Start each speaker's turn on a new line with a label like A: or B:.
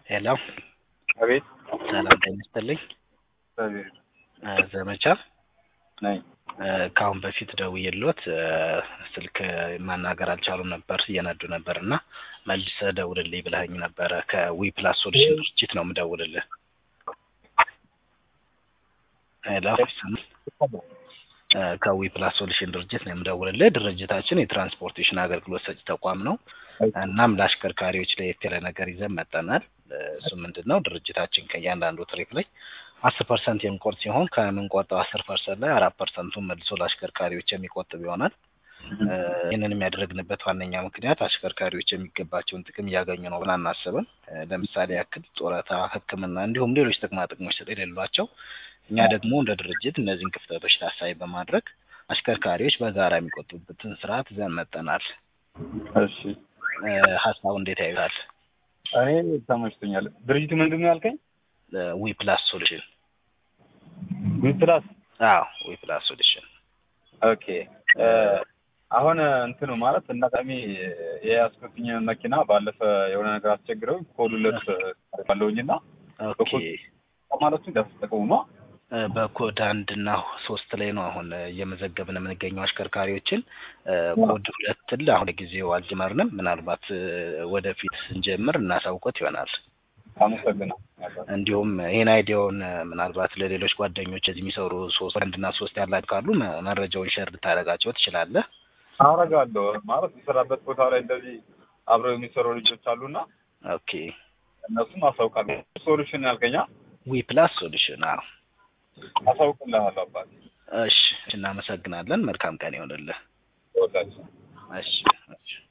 A: ሄሎ
B: አቤት
A: ሰላም ጤና ይስጥልኝ።
B: አቤት
A: እ ዘመቻ
B: ነኝ።
A: እ ከአሁን በፊት ደውዬልዎት እ ስልክ ማናገር አልቻሉም ነበር እየነዱ ነበር እና መልሰህ ደውልልኝ ብለኸኝ ነበረ። ከዊ ፕላስ ሶሉሽን ድርጅት ነው የምደውልልህ። ሄሎ ይሰማል? እ ከዊ ፕላስ ሶሉሽን ድርጅት ነው የምደውልልህ። ድርጅታችን የትራንስፖርቴሽን አገልግሎት ሰጪ ተቋም ነው። እናም ለአሽከርካሪዎች ለየት ያለ ነገር ይዘን መጠናል። እሱ ምንድን ነው? ድርጅታችን ከእያንዳንዱ ትሪፕ ላይ አስር ፐርሰንት የሚቆርጥ ሲሆን ከምንቆርጠው አስር ፐርሰንት ላይ አራት ፐርሰንቱን መልሶ ለአሽከርካሪዎች የሚቆጥብ ይሆናል። እ ይህንን የሚያደርግንበት ዋነኛ ምክንያት አሽከርካሪዎች የሚገባቸውን ጥቅም እያገኙ ነው ብለን አናስብም። እ ለምሳሌ ያክል ጡረታ፣ ሕክምና እንዲሁም ሌሎች ጥቅማ ጥቅሞች ስለሌሏቸው እኛ ደግሞ እንደ ድርጅት እነዚህን ክፍተቶች ታሳቢ በማድረግ አሽከርካሪዎች በጋራ የሚቆጥቡበትን ስርዓት ይዘን መጠናል።
B: እሺ
A: እ ሀሳቡ እንዴት ያዩታል?
B: እኔ ተመችቶኛል። ድርጅቱ ምንድን ነው ያልከኝ?
A: ዊ ፕላስ ሶሉሽን
B: ዊ ፕላስ።
A: አዎ ዊ ፕላስ ሶሉሽን
B: ኦኬ እ አሁን እንትኑ ማለት እናጣሚ የያዝኩትኝ መኪና ባለፈ የሆነ ነገር አስቸግረው ኮድ ሁለት ባለውኝ እና
A: ኦኬ
B: ማለቱ እንዳስጠቀሙ ነው።
A: እ በኮድ አንድ እና ሶስት ላይ ነው አሁን እየመዘገብን የምንገኘው አሽከርካሪዎችን። እ ኮድ ሁለትን አሁን ጊዜው አልጀመርንም። ምናልባት እ ወደፊት ስንጀምር እናሳውቆት ይሆናል።
B: አመሰግናለሁ።
A: እንዲሁም ይህን አይዲያውን እ ምናልባት ለሌሎች ጓደኞች እዚህ የሚሰሩ ሶስት አንድ እና ሶስት ያላቸው ካሉ መ- መረጃውን ሸር ልታደርጋቸው ትችላለህ።
B: አረጋለሁ ማለት የሰራበት ቦታ ላይ እንደዚህ አብረው የሚሰሩ ልጆች አሉና
A: ኦኬ
B: እነሱም አሳውቃለሁ። ሶሉሽን ያልከኛ
A: ዊ ፕላስ ሶሉሽን አዎ።
B: አሳውቅልሃለሁ አባት
A: እሺ እናመሰግናለን። መልካም ቀን ይሆንልህ።
B: ተወዳጅ
A: እሺ እሺ